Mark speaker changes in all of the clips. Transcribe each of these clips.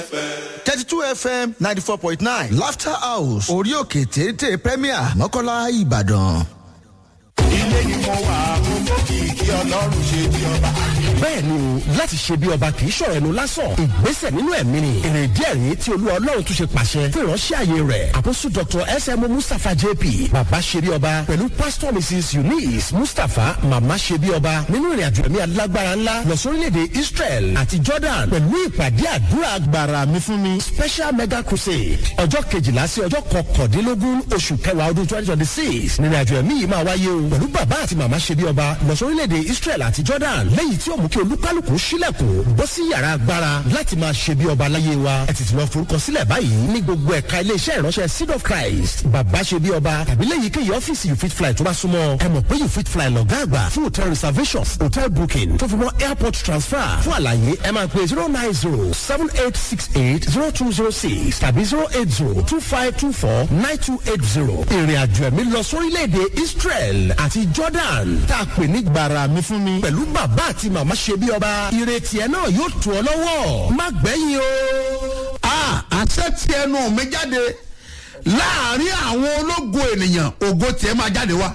Speaker 1: thirty two fm ninety four point nine laughter house orí òkè téńté premier mọ́kànlá ìbàdàn.
Speaker 2: ilé ni mo wà mo mọ kìkì ọlọ́run ṣe di ọba.
Speaker 3: bẹ́ẹ̀ ni o láti ṣe bí ọba kì í ṣọ̀rọ̀ ẹnu lásán ìgbésẹ̀ nínú ẹ̀mí ni èrè díẹ̀ rí tí olúwa ọlọ́run tún ṣe pàṣẹ fún ìránṣẹ́ àyè rẹ̀ àkóso dr sm mustapha jp bàbá ṣe bí ọba pẹ̀lú pastor mrs eunice mustapha màmá ṣe bí ọba nínú ìrìn àjò ẹ̀mí alágbára ńlá lọ sórílẹ̀-èdè israel àti jordan pẹ̀lú ìpàdé àdúrà agbára mi fún mi special mega crusade ọjọ́ kejìlá sí ọjọ́ kọkàndínlógún oṣù kẹwàá ọdún twenty twenty six nínú àjò ẹ̀mí yìí máa wáyé o pẹ̀lú bàbá àti màmá ṣe bí ọba lọ sórílẹ̀-èdè israel àti jordan lẹ́yìn tí ó mú kí olúkálùkù sílẹ̀kùn bọ́ sí yàrá agbára láti máa ṣe bí ọba láyé wa ẹ tètè lọ forúkọ sílẹ̀ báyìí ní gbogbo ẹ̀ka iléeṣẹ́ ìránṣẹ́ seed of christ bàbá ṣe bí ọba tàbí lẹ́yìn kéyìí ọ́fíìsì you fit fly tó bá súnmọ́ ẹ mọ̀ pé you fit fly lọ́gá àgbà fún hotel reservations hotel booking tó fi mọ́ airport transfer fún àlàyé ẹ máa pè zero nine zero seven eight six eight zero two zero six tàbí zero eight zero two five two four nine two eight zero ìrìn àjò ẹ̀mí lọ sórílẹ̀-èdè israel àti jordan tá a pè ní gbàrà mi fún mi pẹ̀lú bàbá àti màmá ṣe bí ọba ìrètí ẹ náà yóò tù ọ lọ́wọ́ má gbẹ̀yìn o.
Speaker 4: a àṣẹ tí ẹnu mi jáde láàrin àwọn ológo ènìyàn ògo tiẹ̀ máa jáde wá.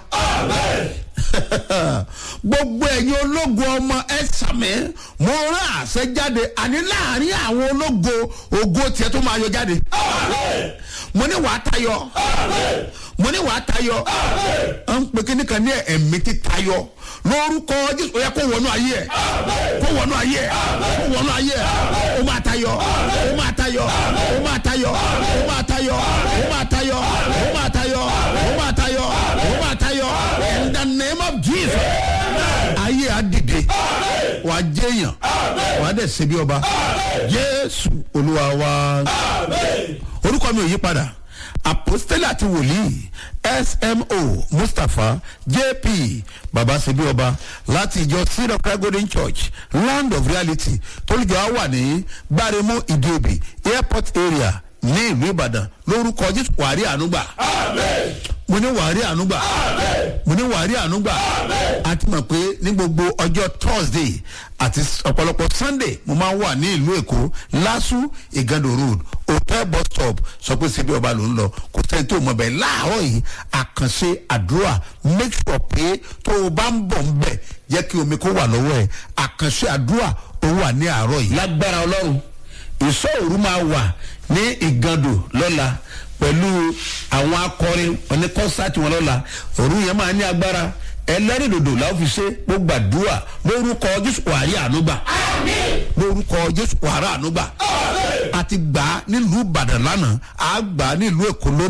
Speaker 4: gbogbo ẹ̀yin ológo ọmọ ẹ sàmì mo rán àṣẹ jáde àní láàrin àwọn ológo ògo tiẹ̀ tó máa yọ jáde. mo ní wàá tayọ mo ní wàá tayọ à ń pè kíní kan ní ẹ̀mí ti tayọ lórúkọ jésù ó yẹ kó wọnú ayé ẹ kó wọnú ayé ẹ kó wọnú ayé ẹ ó máa tayọ ó máa tayọ ó máa tayọ ó máa tayọ ó máa tayọ ó máa tayọ ó máa tayọ ó máa tayọ in the name of jesus ayé adìde wàá jẹyàn wàá dẹ̀ ṣe bí ọba jésù olúwa wa orúkọ mi ò yí padà apostoli àti wòlíì smo mustapha jp babasebi ọba láti ìjọ seed of christ golden church land of reality tólùjọ wà ní gbáremú ìdíòbí airport area ní ìlú ìbàdàn lórúkọ jésù wàrí ànúgbà mo ní wàrí ànúgbà mo ní wàrí ànúgbà a ti mọ̀ pé ní gbogbo ọjọ́ thursday àti ọ̀pọ̀lọpọ̀ sunday mo máa ń wà ní ìlú èkó lásù ìgàndò road hotel bus stop sọ pé síbi ọba ló ń lọ kò sẹ́ni tó mọ̀ bẹ́ẹ̀ láàárọ̀ yìí àkànṣe àdúrà make sure pé tó o bá ń bọ̀ ń bẹ̀ jẹ́ kí omi kó wà lọ́wọ́ ẹ̀ àkànṣe àdúrà ó wà ní àárọ̀ yìí.
Speaker 3: lágbára ọlọ́run ìsọ òru máa wà ní ìgàndò lọ́la pẹ̀lú àwọn akọrin oní kọ́sáàtì wọn lọ́la òru yẹn máa ní agbára ẹlẹ́rìndòdò làwọn fi ṣe gbogbo àdúrà lórúkọ jésù wàrí ànúgbà
Speaker 4: lórúkọ jésù wàrà ànúgbà àti gbà á nílùú ìbàdàn lánàá àá gbà á nílùú èkó lónìí.